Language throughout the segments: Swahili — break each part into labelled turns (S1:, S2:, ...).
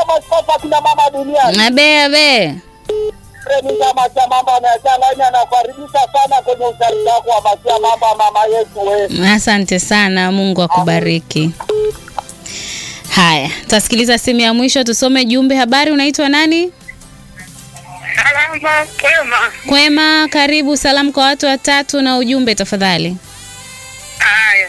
S1: maskofu akina mama duniani.
S2: Abe abe.
S1: Remi chama cha mama anayachanganya anakukaribisha sana kwenye utaratibu wako wa masia mama mama yetu we.
S2: Asante sana, Mungu akubariki. Haya, tasikiliza simu ya mwisho, tusome jumbe. Habari, unaitwa nani?
S3: Salama kwema.
S2: Kwema, karibu. Salamu kwa watu watatu na ujumbe tafadhali.
S3: Haya.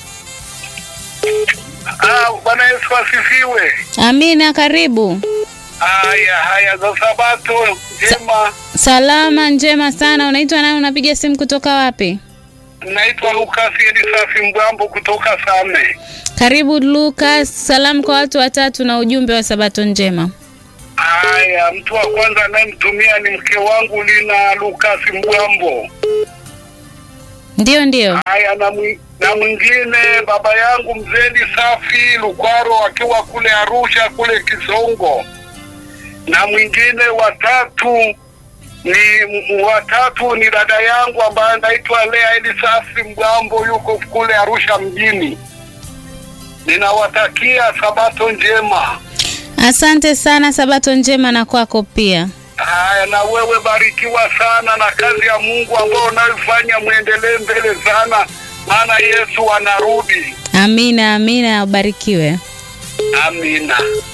S3: Ah, Bwana Yesu asifiwe.
S2: Amina, karibu.
S3: Haya, haya za Sabato njema.
S2: Salama njema sana. Unaitwa nani? Unapiga simu kutoka wapi?
S3: Naitwa Lucas Elisafi Mbwambo kutoka Same.
S2: Karibu Lucas. Salamu kwa watu watatu na ujumbe wa Sabato njema.
S3: Haya, mtu wa kwanza anayemtumia ni mke wangu Lina Lucas Mbwambo.
S2: Ndio, ndio.
S3: Haya, na mwi- na mwingine baba yangu mzee Safi Lukwaro akiwa kule Arusha kule Kisongo, na mwingine watatu ni m- watatu ni dada yangu ambaye anaitwa Lea Elisafi Mgambo, yuko kule Arusha mjini. Ninawatakia sabato njema.
S2: Asante sana, Sabato njema na kwako pia.
S3: Haya, na wewe barikiwa sana na kazi ya Mungu ambayo unayoifanya, mwendelee mbele sana, maana Yesu anarudi.
S2: Amina, amina, ubarikiwe.
S3: Amina.